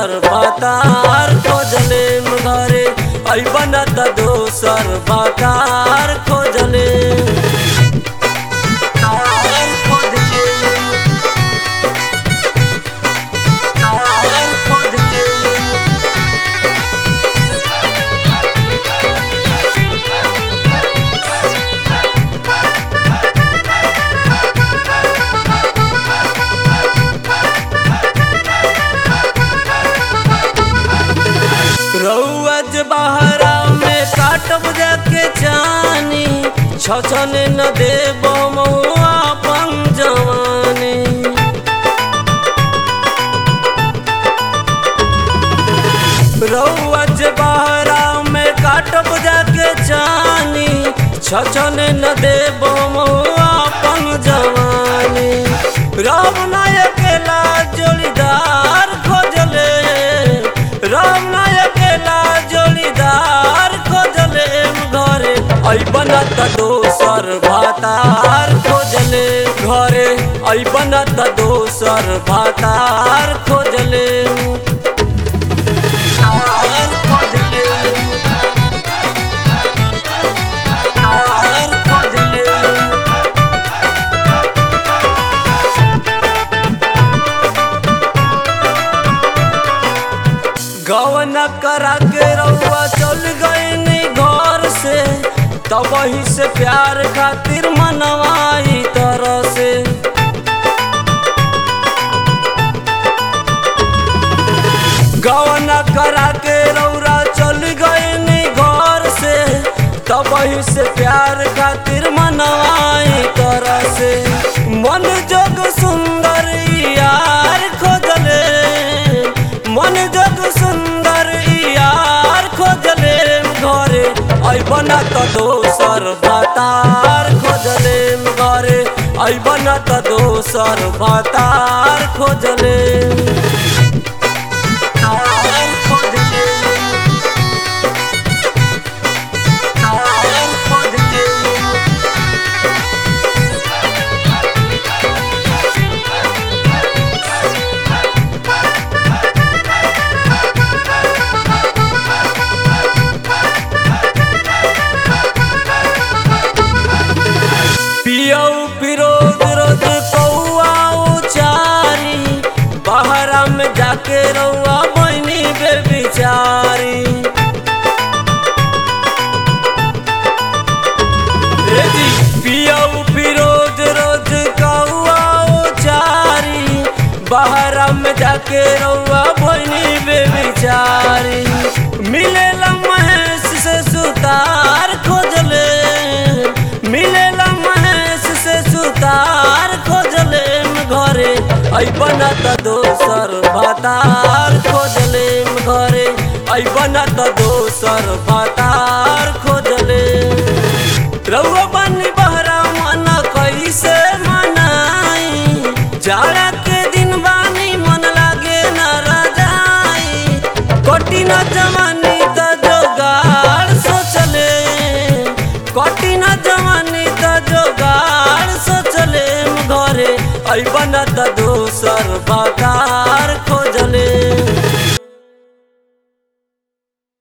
दोसर बातार खोजले घरे अबन त दोसर बातार खोजले तार खोजले तार खोजले रउअज बहरा में काटब जाके जानी छछन न देब महुआ अपन जवानी रउअज बहरा में काटब जाके जानी छछन न देब महुआ अपन जवानी राम नायकेला जोड़ीदार खोजले राम नायकेला जोड़ीदार खोजले घरे अबन त दोसर भातार खोजले घरे अबन त दोसर भातार खोजले तार खोजले तार खोजले गवन करा के रउआ चल गईनी घर से तब वही से प्यार खातिर मनवाई तरह से गवन करा के रउरा चल गईनी घर से तब वही से प्यार खातिर मनवाई तरह से मन जोग सुंदर यार खोजले मन जग सुंदर यार खोजले घरे अबन त दोसर भातार खोजले घरे अबन त दोसर भातार खोजले तार खोजले तार खोजले पियऊ फिरोज रोज कौआ उचारी बहरा में जाके रउआ बहनी बे बिचारी रे जी, पियऊ फिरोज रोज कौआ उचारी बहरा में जाके रउआ बहनी बे बिचारी मिलेला महेश से सुतार खोजले मिलेला महेश से सुतार खोजले घरे अबन त दोसर भातार खोजले घरे अबन त दोसर भातार खोजले रउआ बनी बहरा मन कैसे मनाई जाड़ा के दिन बानी मन लागे न रजाई कठिन जवानी त जोगाड़ सोचले कठिन जवानी त जोगाड़ सोचले घरे अबन त दोसर बाता